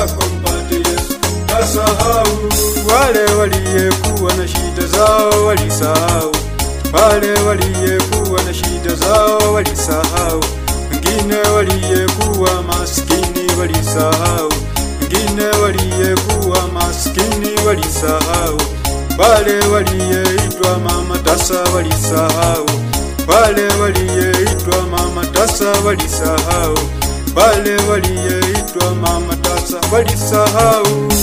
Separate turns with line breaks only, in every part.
zako mpate Yesu, tasahau wale waliyekuwa na shida zao walisahau, wale waliyekuwa na shida zao walisahau, wengine waliyekuwa maskini walisahau, wengine waliyekuwa maskini walisahau, wale waliyeitwa mama tasa walisahau, wale waliyeitwa mama tasa walisahau, wale waliyeitwa mama tasa walisahau.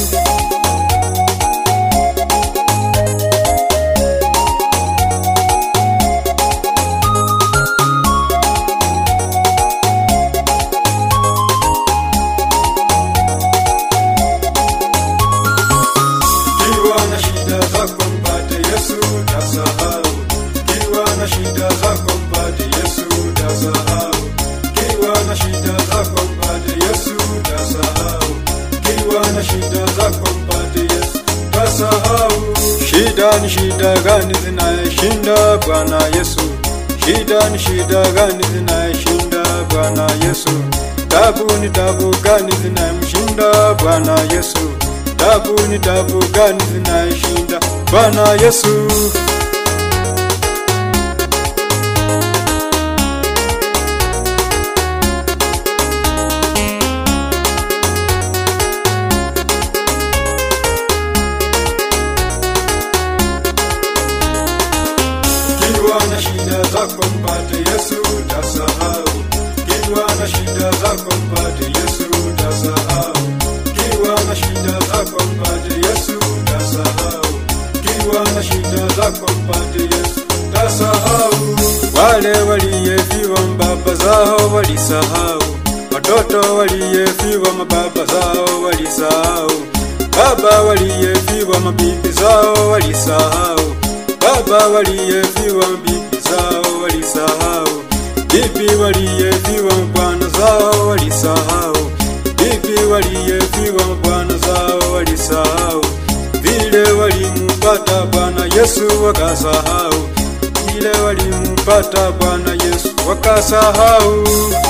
Kiwa na shida zako mpate Yesu utasahau. Kiwa na shida zako mpate Yesu utasahau. Kiwa na shida zako mpate Yesu utasahau. Kiwa na shida zako mpate Yesu utasahau. Shida ni shida gani zinayeshinda Bwana Yesu? Shida ni shida gani zinayeshinda Bwana Yesu? Tabu ni tabu gani zinayemshinda Bwana Yesu? Tabu ni tabu gani zinayeshinda Bwana Yesu? Kiwa na shida zako mpate Yesu utasahau. Kiwa na shida zako mpate Yesu utasahau. Kiwa na shida zako mpate Yesu utasahau. Kiwa na shida zako mpate Yesu utasahau. Wale waliyefiwa mbaba zao walisahau. Watoto waliyefiwa mababa zao walisahau. Baba waliyefiwa mabibi zao walisahau. Baba waliyefiwa bibi zao walisahau, bibi waliyefiwa bwana zao walisahau, bibi waliyefiwa bwana zao walisahau, vile walimpata Bwana Yesu wakasahau, vile walimpata Bwana Yesu wakasahau.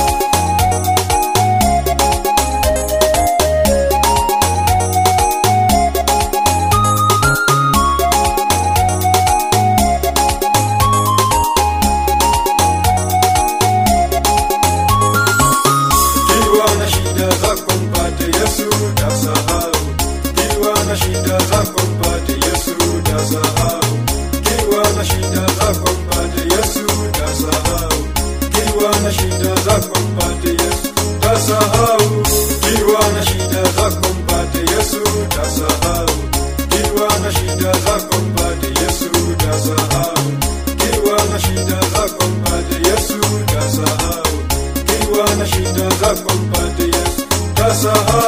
Kiwa na shida zako mpate Yesu utasahau. Kiwa na shida zako mpate Yesu utasahau. Kiwa na shida zako mpate Yesu utasahau. Kiwa na shida zako mpate Yesu utasahau. Kiwa na shida zako mpate Yesu utasahau. Kiwa na shida zako mpate Yesu utasahau. Kiwa na shida zako mpate Yesu utasahau. Kiwa na shida zako mpate Yesu utasahau.